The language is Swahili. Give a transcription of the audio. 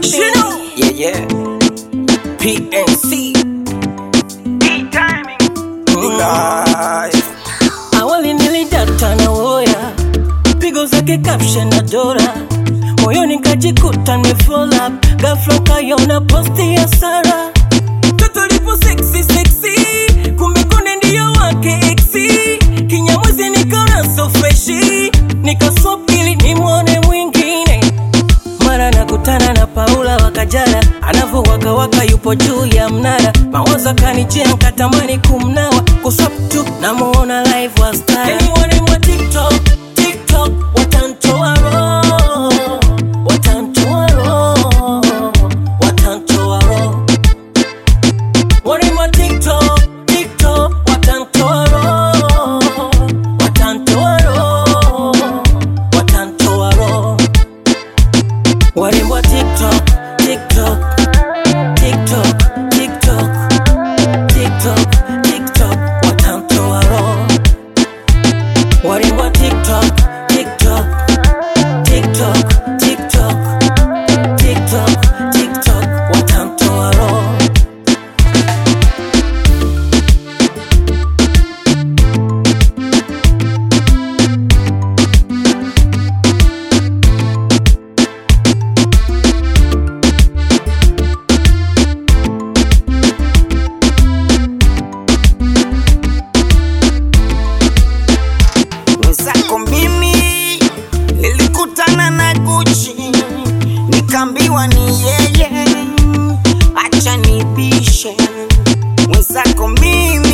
Chino. Yeah, yeah. PNC. Live. Awali nilidata na woya, pigo zake caption na dora, moyoni kajikuta nimefall up, ghafla kayona posti ya Sara, toto lipo sexy sexy, kumbe konde ndiyo wake exi, kinyamwezi nikaona so freshi, nikaswap ili nimwone mwingine mara nakutana na Paula wakajala anavowaka waka yupo juu ya mnara, mawazo kanijia nkatamani kumnawa kuswap tu namuona live wa star. Anyone mwa TikTok, TikTok watantoa roho, watantoa roho, watantoa roho. Wale mwa TikTok, TikTok watantoa roho, watantoa roho, watantoa roho. Warembo wa TikTok, TikTok, TikTok, TikTok, TikTok, TikTok, watamtoa roho. Warembo wa TikTok, TikTok, TikTok, TikTok, TikTok, TikTok, watamtoa roho. Mwenzako mimi nilikutana na Gucci, nikaambiwa ni yeye, acha nibishe. Mwenzako mimi